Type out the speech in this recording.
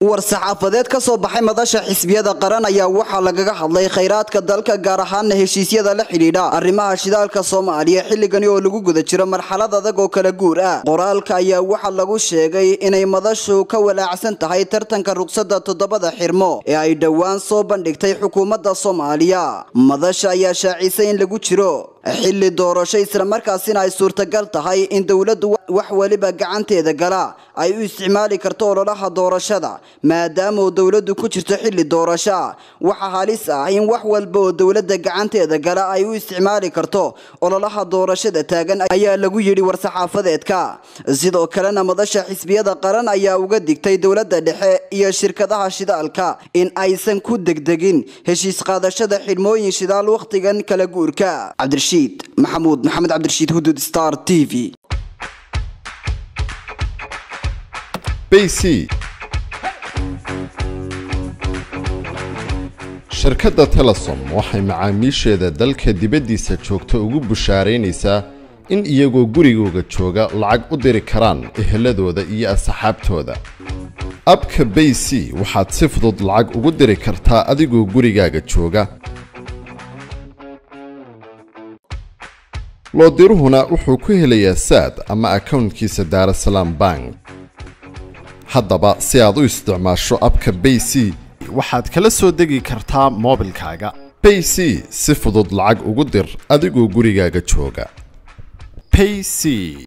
war-saxaafadeed ka soo baxay madasha xisbiyada qaran ayaa waxaa lagaga hadlay khayraadka dalka gaar ahaana heshiisyada la xidhiidha arrimaha shidaalka soomaaliya xilligani oo lagu guda jiro marxalad adag oo kala guur ah qoraalka ayaa waxaa lagu sheegay inay madashu ka walaacsan tahay tartanka ruqsadda toddobada xirmo ee ay dhowaan soo bandhigtay xukuumadda soomaaliya madasha ayaa shaacisay in lagu jiro xilli doorasho islamarkaasina ay suurtagal tahay in dowladdu wax weliba gacanteeda gala ay u isticmaali karto ololaha doorashada maadaama uu dowladdu ku jirto xilli doorasho waxaa halis ah in wax walba oo dowladda gacanteeda gala ay u isticmaali karto ololaha doorashada taagan ayaa lagu yidhi war-saxaafadeedka sidoo kalena madasha xisbiyada qaran ayaa uga digtay dowladda dhexe iyo shirkadaha shidaalka in aysan ku degdegin heshiis qaadashada xidhmooyin shidaal wakhtigan kala guurka cabdirashiid maxamuud maxamed cabdirashiid hudud star t v bc shirkadda telesom waxay macaamiisheeda dalka dibaddiisa joogta ugu bushaaraynaysaa in iyagoo gurigooga jooga lacag u diri karaan eheladooda iyo asxaabtooda abka bay c waxaad si fudud lacag ugu diri kartaa adigoo gurigaaga jooga loodiruhuna wuxuu ku helayaa saad ama akownkiisa daarasalaam bank haddaba si aad u isticmaasho abka bay c waxaad kala soo degi kartaa moobilkaaga bay c si fudud lacag ugu dir adigoo gurigaaga jooga payc